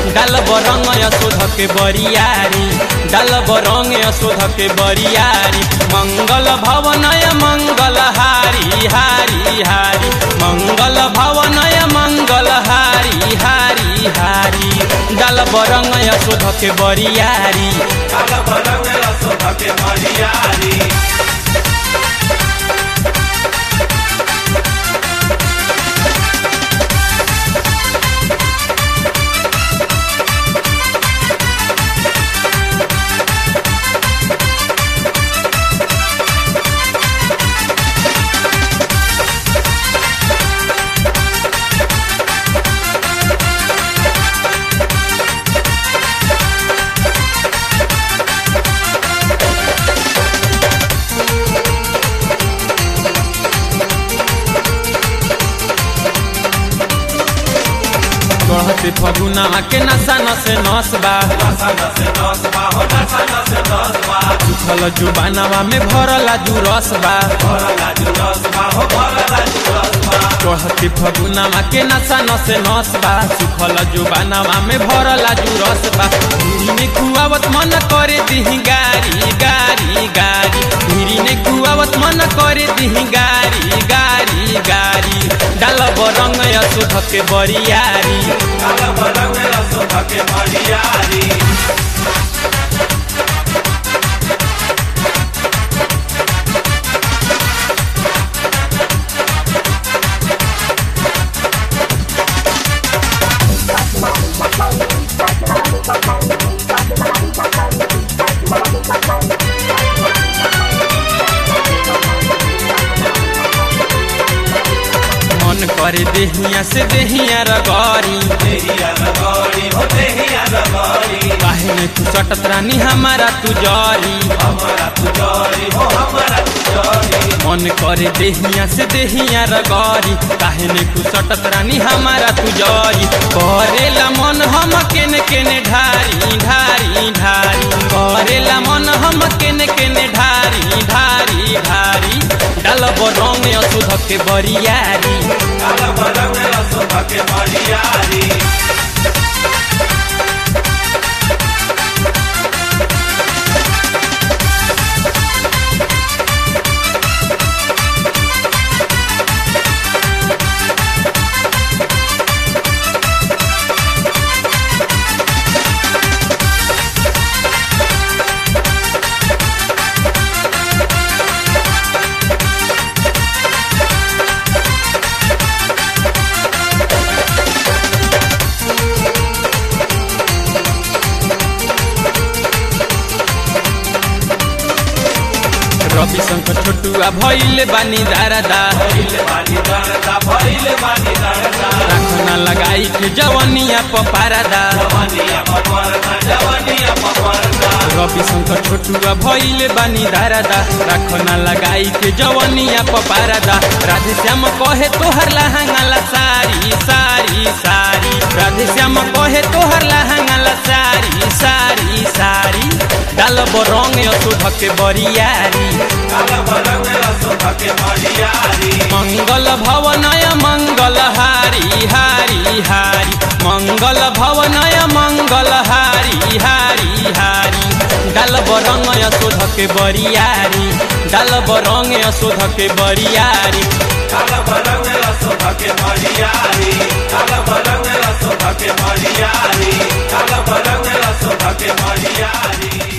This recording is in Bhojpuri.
डाल बरंग यशोध के बरियारी डाल बरंग यशोध के बरियारी मंगल भवनय मंगल हारी हारी हारी मंगल भवनय मंगल हारी हारी हारी डाल बरंग यशोध के बरियारी काल बरंग यशोध के बरियारी चढ़ते फगुना के नशा नसे नस बा नशा नसे दस बा हो नशा नसे दस बा उछल जुबानवा में भरला जुरस बा भरला जु दस बा हो भरला जु दस बा चढ़ते फगुनावा के नशा नसे नस बा सुखल जुबानवा में भरला जुरस बा धीरी में कुआवत मन करे दिही गारी गारी गारी धीरी में कुआवत मन करे दिही गारी गारी गारी डाल बरंग यशोध के बरियारी काल बरंग यशोध के बरियारी मन करे देहिया से देहिया रगरी देहिया रगड़ी हो देहिया रगड़ी काहे में तू सटत रानी हमारा तू जरी हमारा तुजरी हो हमारा तुजरी मन करे देहिया से देहिया रगरी काहे ने तू सटत रानी हमारा तू जरी करेला मन हम केने केने ढारी ढारी ढारी करेला मन हम केने केने ढारी ढारी ढारी डाल बरंग अशुद्ध के बरियारी काल बरंग यशोध के बरियारी रवि शंकर छोटुआ भइले बानी दारादा भइले बानी दरदा भइले बानी दरदा राखना लगाई के जवनिया पपारादा जवानिया पपरदा जवानिया पपरदा रवि शंकर छोटुआ भइले बानी दारादा राखना लगाई के जवनिया पपारादा राधे श्याम कहे तोहर लहंगाला सारी सारी सारी राधे श्याम कहे तोहर लहंगाला सारी सारी सारी डाल बरंग अशोध के बरियारी काल बरंग यशोध के बरियारी मंगल भवनय मंगल हारी हारी हारी मंगल भवनय मंगल हारी हारी हारी डाल बरंग यशोध के बरियारी डाल बरंग यशोध के बरियारी काल बरंग यशोध के बरियारी काल बरंग यशोध के बरियारी काल बरंग यशोध के बरियारी